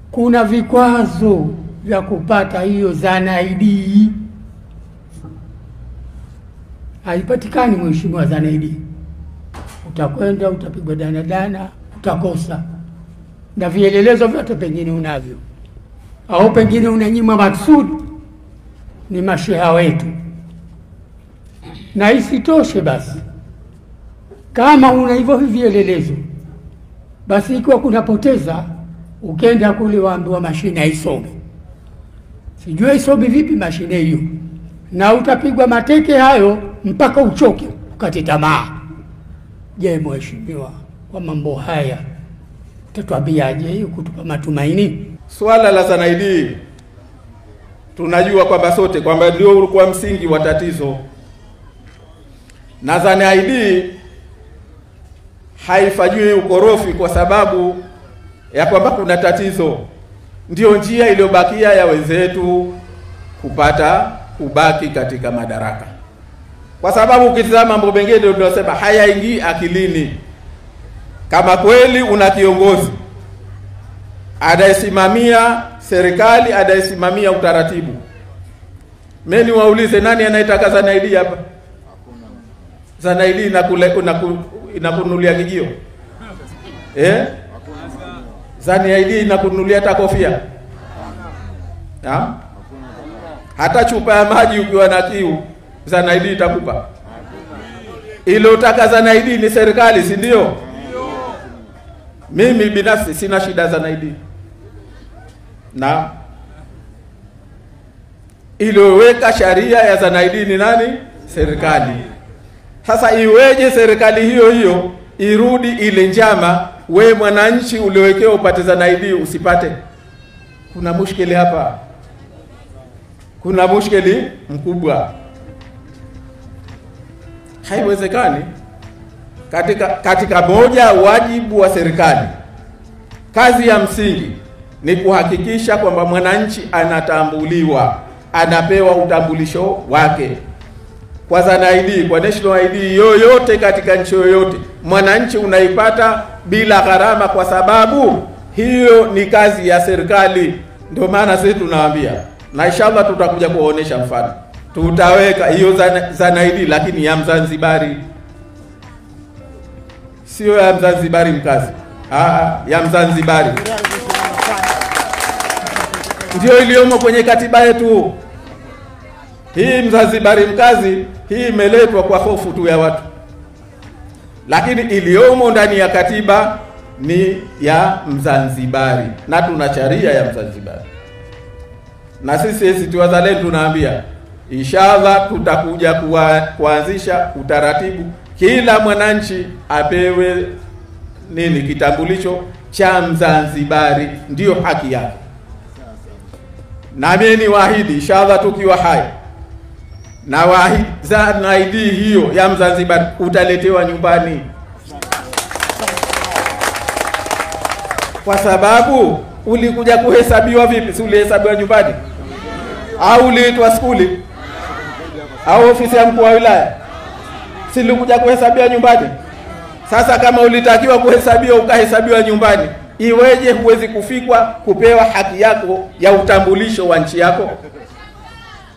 kuna vikwazo vya kupata hiyo zanaidi. Haipatikani mheshimiwa zanaidi, utakwenda utapigwa danadana, utakosa na vielelezo vyote pengine unavyo, au pengine unanyima maksudi, ni masheha wetu. Na isitoshe basi, kama una hivyo vielelezo, basi ikiwa kunapoteza, ukenda kule waambiwa mashine haisome, sijui isome vipi mashine hiyo, na utapigwa mateke hayo mpaka uchoke ukate tamaa. Je, mheshimiwa, kwa mambo haya tatuambiaje hiyo kutupa matumaini? Swala la zanaidi tunajua kwamba sote kwamba ndio ulikuwa msingi wa tatizo, na zanaidi haifanyiwi ukorofi kwa sababu ya kwamba kuna tatizo. Ndiyo njia iliyobakia ya wenzetu kupata kubaki katika madaraka, kwa sababu ukitizama mambo mengine ndio tunasema hayaingii akilini. Kama kweli una kiongozi anayesimamia serikali, anayesimamia utaratibu, mimi niwaulize, nani anayetaka zanaidi hapa? Zanaidi inakule inaku, inakunulia kijio eh? Zanaidi inakunulia hata kofia ha? hata chupa ya maji ukiwa na kiu, zanaidi itakupa. Iliyotaka zanaidi ni serikali, si ndio? Mimi binafsi sina shida za naidi na iliyoweka sharia ya zanaidi ni nani? Serikali. Sasa iweje serikali hiyo hiyo irudi ile njama, we mwananchi uliowekewa upate zanaidi usipate? Kuna mushkeli hapa, kuna mushkeli mkubwa, haiwezekani katika katika moja wajibu wa serikali, kazi ya msingi ni kuhakikisha kwamba mwananchi anatambuliwa, anapewa utambulisho wake kwa zana ID, kwa national ID yoyote katika nchi yoyote, mwananchi unaipata bila gharama, kwa sababu hiyo ni kazi ya serikali. Ndio maana sisi tunawaambia, na inshallah tutakuja kuwaonesha mfano, tutaweka hiyo zana, zana ID lakini ya Mzanzibari sio ya Mzanzibari mkazi. Aa, ya Mzanzibari ndio iliyomo kwenye katiba yetu. Hii Mzanzibari mkazi hii imeletwa kwa hofu tu ya watu, lakini iliyomo ndani ya katiba ni ya Mzanzibari na tuna sharia ya Mzanzibari, na sisi ACT Wazalendo tunaambia inshallah tutakuja kuwa, kuanzisha utaratibu kila mwananchi apewe nini kitambulisho cha Mzanzibari, ndiyo haki yake. Nami ni waahidi inshallah, tukiwa hai na waahidi zana ID hiyo ya Mzanzibari utaletewa nyumbani, kwa sababu ulikuja kuhesabiwa vipi? Si ulihesabiwa nyumbani au uliitwa skuli au ofisi ya mkuu wa wilaya silikuja kuhesabia nyumbani. Sasa kama ulitakiwa kuhesabiwa ukahesabiwa nyumbani, iweje huwezi kufikwa kupewa haki yako ya utambulisho wa nchi yako?